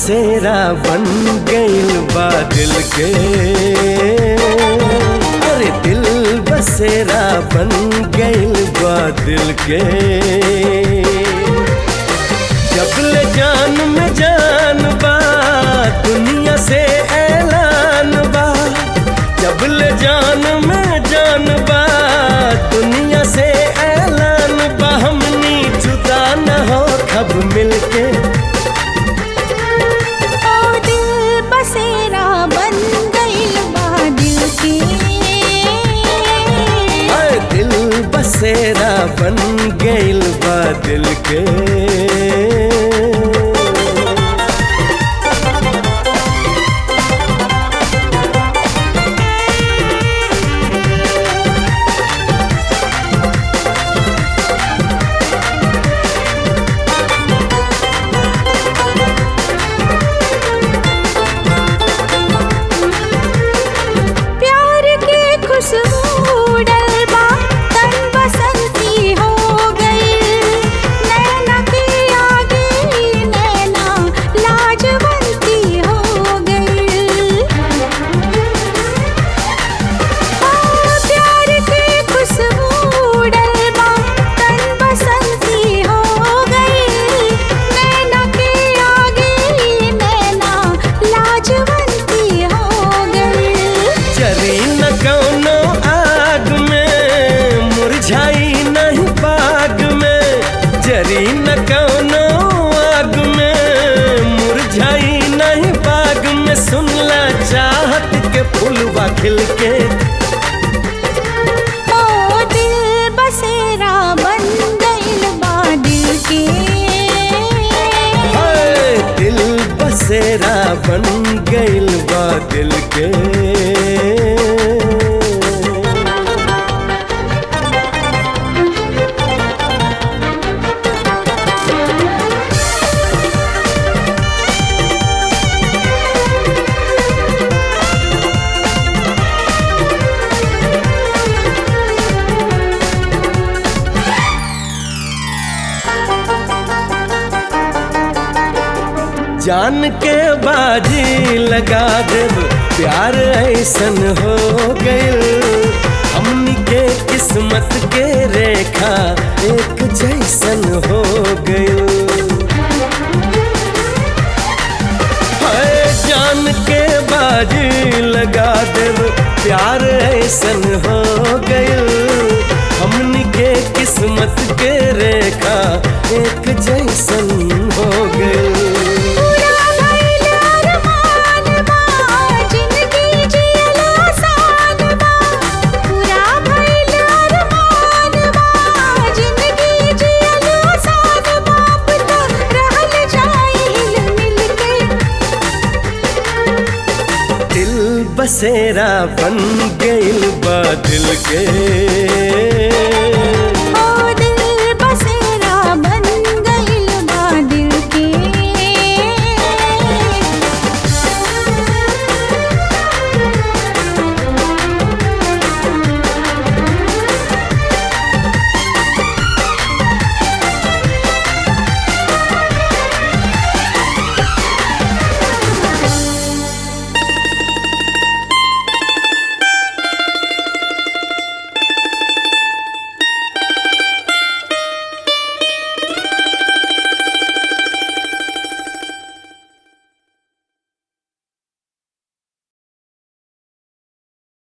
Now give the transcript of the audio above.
बसेरा बन गइल बा दिल के अरे दिल बसेरा बन गइल बा दिल के जब ले जान में जान बा दुनिया से ऐलान बा जब ले जान में जान बा दुनिया से ऐलान बा हमनी जुदा न हो कब मिलके ओ दिल बसेरा बन गइल बा दिल के हाय दिल बसेरा बन गइल बा दिल के प्यार के खुशबू डलबा तन बसंती हो गई नैना के आगे नैना लाजवंती हो गई प्यार के खुशबू डलबा तन बसंती हो गई नैना के आगे नैना लाजवंती हो गई चरी न कौनो आग में मुरझाई नहीं बाग में जरी न कौनो आग में मुरझाई नहीं बाग में सुनला चाहत के फूलवा खिल के ओ दिल बसेरा बन गइल बा दिल के हाय दिल बसेरा बन गइल बा दिल के जान के बाजी लगा देब प्यार ऐसन हो गइल हमनी के किस्मत के रेखा एक जैसन हो गइल हाय जान के बाजी लगा देब प्यार ऐसन हो गइल हमनी के किस्मत के रेखा एक जैसन हो गइल पूरा भइल अरमान बा जिंदगी जियल आसान बा पूरा भइल अरमान बा जिंदगी जियल आसान बा अब तो रहल जाई हिल मिल के दिल बसेरा बन गइल बा दिल के